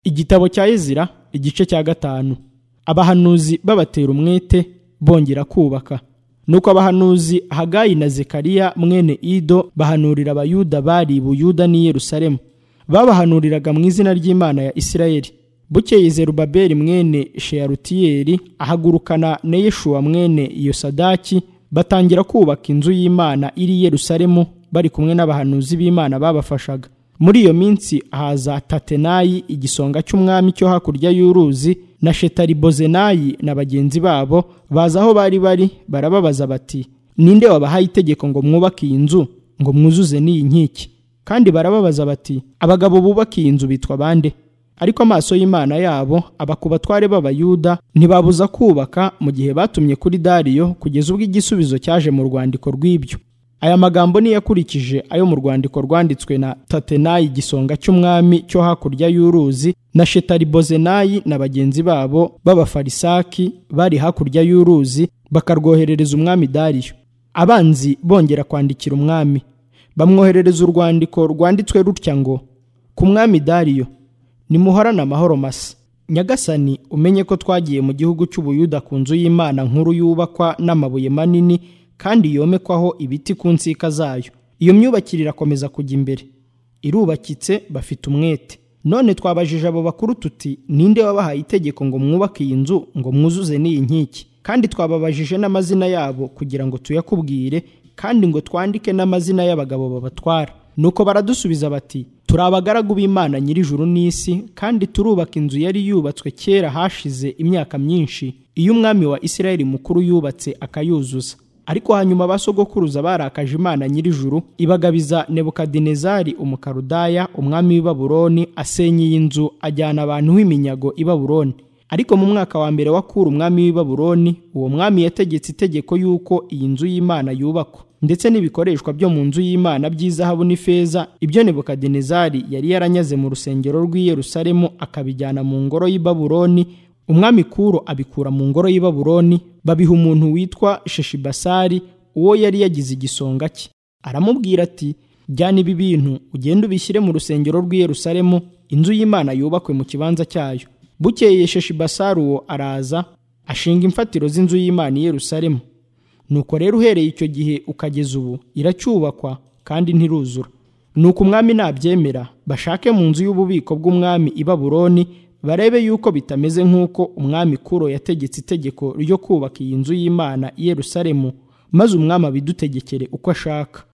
igitabo cya ezira igice cya gatanu abahanuzi babatera umwete bongera kubaka nuko abahanuzi hagayi na zekariya mwene ido bahanurira abayuda bari i buyuda n'i yerusalemu babahanuriraga mu izina ry'imana ya isirayeli bukeye zerubabeli mwene sheyarutiyeli ahagurukana na yeshuwa mwene yosadaki batangira kubaka inzu y'imana iri i yerusalemu bari kumwe n'abahanuzi b'imana babafashaga muri iyo minsi haza tatenayi igisonga cy'umwami cyo hakurya y'uruzi na shetaribozenayi na bagenzi babo baza aho bari bari barababaza bati ninde wabahaye itegeko ngo mwubake iyi nzu ngo mwuzuze n'iyi nkiki kandi barababaza bati abagabo bubaka iyi nzu bitwa bande ariko amaso y'imana yabo aba ku batware b'abayuda ntibabuza kubaka mu gihe batumye kuri dariyo kugeza ubwo igisubizo cyaje mu rwandiko rw'ibyo aya magambo ni yakurikije ayo mu rwandiko rwanditswe na tatenayi igisonga cy'umwami cyo hakurya y'uruzi na shetaribozenayi na bagenzi babo b'abafarisaki bari hakurya y'uruzi bakarwoherereza umwami dariyo abanzi bongera kwandikira umwami bamwoherereza urwandiko rwanditswe rutya ngo ku mwami dariyo nimuhorane amahoro masa nyagasani umenye ko twagiye mu gihugu cy'ubuyuda ku nzu y'imana nkuru yubakwa n'amabuye manini kandi yomekwaho ibiti ku nsika zayo iyo myubakire irakomeza kujya imbere irubakitse bafite umwete none twabajije abo bakuru tuti ninde wabahaye itegeko ngo mwubake iyi nzu ngo mwuzuze n'iyi nkiki kandi twababajije n'amazina yabo kugira ngo tuyakubwire kandi ngo twandike n'amazina y'abagabo babatwara nuko baradusubiza bati turi abagaragu b'imana nyir'ijuru n'isi kandi turubaka inzu yari yubatswe kera hashize imyaka myinshi iyo umwami wa isirayeli mukuru yubatse akayuzuza ariko hanyuma ba sogokuruza barakaje imana nyir'ijuru ibagabiza nebukadinezari umukarudaya umwami w'i baburoni asenya iyi nzu ajyana abantu b'iminyago i baburoni ariko mu mwaka wa mbere wa kura umwami w'i baburoni uwo mwami yategetse itegeko y'uko iyi nzu y'imana yubakwa ndetse n'ibikoreshwa byo mu nzu y'imana by'izahabu n'ifeza ibyo nebukadinezari yari yaranyaze mu rusengero rw'i yerusalemu akabijyana mu ngoro y'i baburoni umwami kuro abikura mu ngoro y'i baburoni babiha umuntu witwa sheshibasari uwo yari yagize igisonga cye aramubwira ati jyana ibi bintu ugende ubishyire mu rusengero rw'i Yerusalemu inzu y'imana yubakwe mu kibanza cyayo bukeye sheshibasari uwo araza ashinga imfatiro z'inzu y'imana i Yerusalemu nuko rero uhereye icyo gihe ukageza ubu iracyubakwa kandi ntiruzura nuko umwami nabyemera bashake mu nzu y'ububiko bw'umwami i baburoni barebe yuko bitameze nk'uko umwami kuro yategetse itegeko ryo kubaka iyi nzu y'imana i Yerusalemu maze umwami abidutegekere uko ashaka